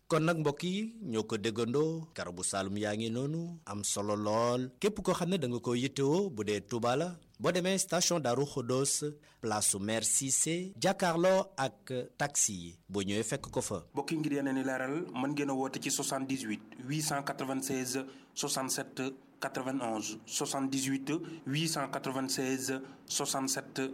kon nag mbokk yi ñoo ko déggandoo garabu Saalum yaa ngi noonu am solo lool képp koo xam ne da nga ko yittewoo bu dee Touba la boo demee station Darou Khodos place su maire Cissé jàkkaarloo ak taxi yi boo ñëwee fekk ko fa. mbokk yi ngir yeneen i leeral mën ngeen a woote ci 78 896 67 91 78 896 67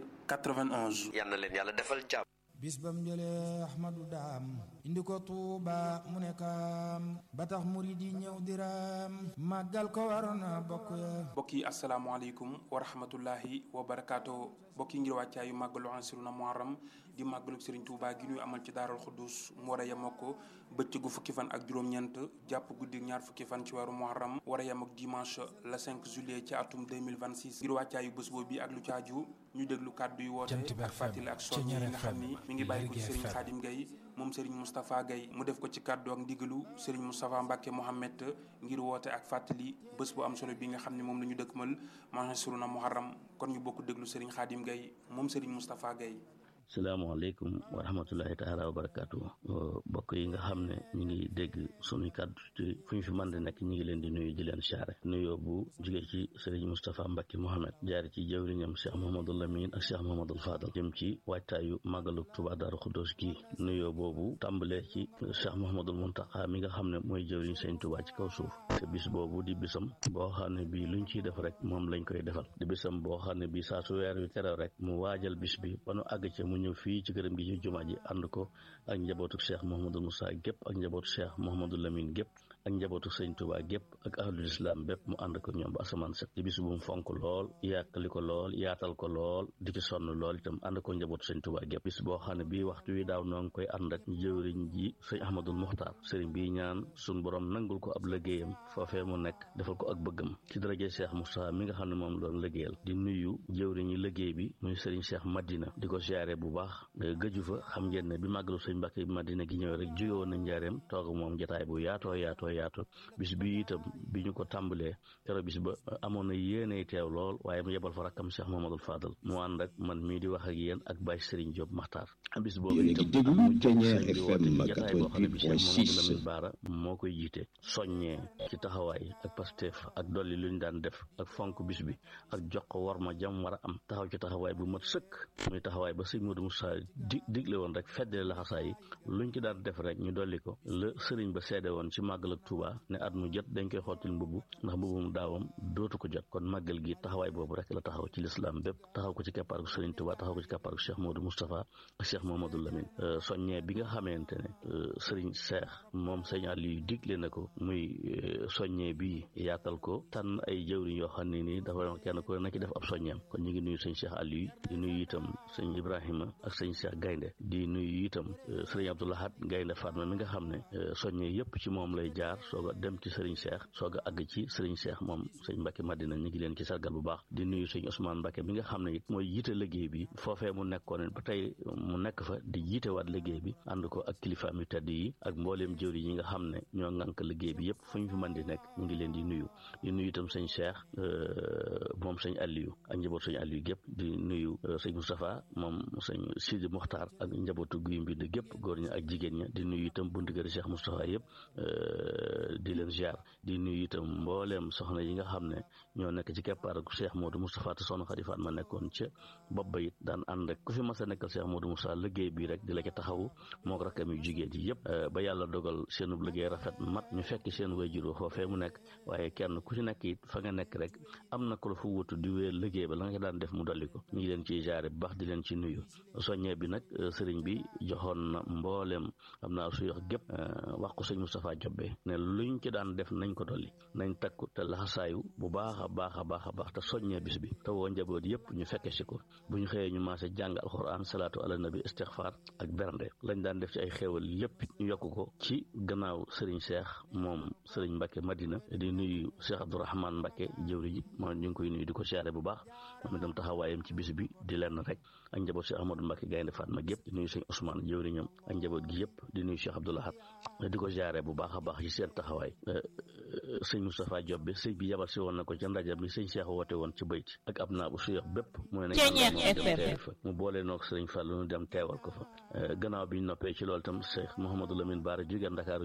91. yal na leen yàlla defal jàmm. bis bam jëlee ahmadu daam indi ko tuuba mu ne kaam ba tax murid yi ñëw diraam màggal ko waroon na bokk ya mbokk yi asalaamaaleykum wa rahmatullahi wa barakaatu mbokk yi ngir wàccaayu màggalu ansiruna muharram di màggalu Serigne Touba gi ñuy amal ci daaral xuddus mu war a yem ak ko bëccëgu fukki fan ak juróom-ñeent jàpp guddi ñaar fukki fan ci weeru muharram war a yem ak dimanche le 5 juillet ci atum 2026 ngir wàccaayu bés boobu bi ak lu caaju ñu déglu kàddu yu woote ak fàttali ak soññi yi nga xam ni mi ngi bàyyi ko ci Serigne Khadim Gueye moom Serigne Moustapha Gueye mu def ko ci kàddu ak ndigalu Serigne Moustapha Mbacke Mohamed ngir woote ak fàttali bés bu am solo bi nga xam ne moom la ñu dëkkmal Mansouruna Muharram kon ñu bokk déglu Serigne Khadim Gueye moom Serigne Moustapha Gueye salaamaaleykum wa rahmatullahi taala wa barakaatu mbokk yi nga xam ne ñu ngi dégg sunuy kàddu ci fu ñu fi mën di nekk ñu ngi leen di nuyu di leen siyaare nuyoo bu jóge ci Serigne Moustapha Mbacke Mohamed jaare ci jawriñam Cheikh Mouhamadul Lamine ak Cheikh Mouhamadul Fadal jëm ci waajtaayu màggalu Touba Darou Khoudoss gi nuyoo boobu tàmbalee ci Cheikh Mouhamadul Mountakha mi nga xam ne mooy jawriñ Sëñ Touba ci kaw suuf te bis boobu di bisam boo xam ne bii luñ ciy def rek moom lañ koy defal di bisam boo xam ne bii saa su weer wi terew rek mu waajal bis bi ba nu àgg ci mu ñëw fii ci këram gi ci jumaa ji ànd ko ak njabootu cheikh Mouhamadou Moussa gépp ak njabootu cheikh Mouhamadou Lamine gépp ak njabootu sëñ Touba gépp ak ahlul islam bépp mu ànd ko ñoom ba asamaan set di bis bu mu fonk lool yàkkali ko lool yaatal ko lool di ci sonn lool itam ànd ko njabootu sëñ Touba gépp bis boo xam ne bii waxtu wi daaw noo ngi koy ànd ak jëwriñ ji sëñ Ahmadul Muxtaar sëriñ bii ñaan suñ borom nangul ko ab liggéeyam foofee mu nekk defal ko ak bëggam ci daraje cheikh Moussa mi nga xam ne moom doon liggéeyal di nuyu jëwriñ yi liggéey bi muy sëriñ cheikh Madina di ko siyaare bu baax gëju fa xam ngeen ne bi màggalu sëñ Mbàkke bi Madina gi ñëwee rek jóge woon na njaareem toog moom jotaay bu yaatoo yaatoo yaatoo bis bi itam bi ñu ko tàmbalee kero bis ba amoon na yéeney teew lool waaye mu yebal fa rakkam Cheikh Mamadou Fadal mu ànd ak man mii di wax ak yéen ak Baye Serigne Diop Maxtaar bis boobu itam mu jotaay boo xam ne bi Cheikh Mamadou Lamine Baara moo koy jiite soññee ci taxawaay ak Pastef ak dolli lu ñu daan def ak fonk bis bi ak jox ko war ma jam war a am taxaw ci taxawaay bu mat sëkk muy taxawaay ba sëñ Modou Moussa di digle woon rek feddale laxasaay yi luñ ci daan def rek ñu dolli ko la sëriñ ba seede woon ci màggal ak Touba ne at mu jot dañ koy xottil mbubb ndax mbubbum daawam dootu ko jot kon màggal gi taxawaay boobu rek la taxaw ci lislaam bépp taxaw ko ci keppaaru sëriñ Touba taxaw ko ci keppaaru Cheikh Modou Moustapha ak Cheikh Mamadou Lamine soññee bi nga xamante ne sëriñ Cheikh moom sëñ Aliou digle na ko muy soññee bi yaatal ko tànn ay jëwriñ yoo xam ne nii dafa kenn ku na ci def ab soññeem kon ñu ngi nuyu sëñ Cheikh Aliou di nuyu itam sëñ Ibrahima ak sëñ Cheikh Gaynde di nuyu itam sëriñ Abdoulahat Gaynde Fatma mi nga xam ne soññee yëpp ci moom lay jaar soog a dem ci sëriñ Cheikh soog a àgg ci sëriñ Cheikh moom sëñ Mbacke Madina ñu ngi leen ci sargal bu baax di nuyu sëñ Ousmane Mbacke mi nga xam ne it mooy jiite liggéey bi foofee mu nekkoon ba tey mu nekk fa di jiite waat liggéey bi ànd ko ak kilifaam yu tedd yi ak mbooleem jëwri yi nga xam ne ñoo ŋànk liggéey bi yëpp fu ñu fi mën di nekk ñu ngi leen di nuyu di nuyu itam sëñ Cheikh moom sëñ Aliou ak njaboot sëñ Aliou gépp di nuyu sëñ Moustapha moom sëñ Sidi Mokhtar ak njabootu guy mbind gépp góor ña ak jigéen ña di nuyu itam buntu kër Cheikh Moustapha yëpp di leen ziar di nuyu itam mbooleem soxna yi nga xam ne ñoo nekk ci keppaar ak Cheikh Modou Moustapha te soxna Khady Fatma nekkoon ca bopp ba it daan ànd rek ku fi mas a nekkal Cheikh Modou Moustapha liggéey bi rek di la ca taxawu moo ko rakkam yu jigéen yi yëpp ba yàlla dogal seenub liggéey rafet mat ñu fekk seen wayjur foofee mu nekk waaye kenn ku ci nekk it fa nga nekk rek am na ku la fa wutu di wéer liggéey ba la nga daan def mu dolli ko ñu ngi leen ciy jaare bu baax di leen ci nuyu soññee bi nag sëriñ bi joxoon na mbooleem am naa su yox gépp wax ko sëñ Moustapha Jobbe ne luñ ci daan def nañ ko dolli nañ takku te laxasaayu bu baax a baax a baax a baax te soññee bis bi te woo njaboot yëpp ñu fekke si ko bu ñu xëyee ñu maase jàng alxuraan salaatu ala nabi istixfaar ak bernde lañ daan def ci ay xéewal yëpp ñu yokk ko ci gannaaw sëriñ Cheikh moom sëriñ Mbacke Madina di nuyu Cheikh Abdourahmane Mbacke jëwri ji moom ñu ngi koy nuyu di ko siyaare bu baax moom itam taxawaayam ci bis bi di lenn rek ak njaboot Cheikh Ahmadou Mbacke Gaynde Fatma gépp di nuyu sëñ Ousmane jëwriñam ak njaboot gi yëpp di nuyu Cheikh Abdoulahat di ko siyaare bu baax a baax ci seen taxawaay sëñ Moustapha Diop bi sëñ bi yabal si woon na ko ca ndaje mi sëñ Cheikh woote woon ci bayt ak ab naa bu suyox bépp mu ne nañ fa mu boole noog sëriñ Fall nu dem teewal ko fa gannaaw bi ñu noppee ci loolu itam Cheikh Mouhamadou Lamine Bara jóge Ndakaaru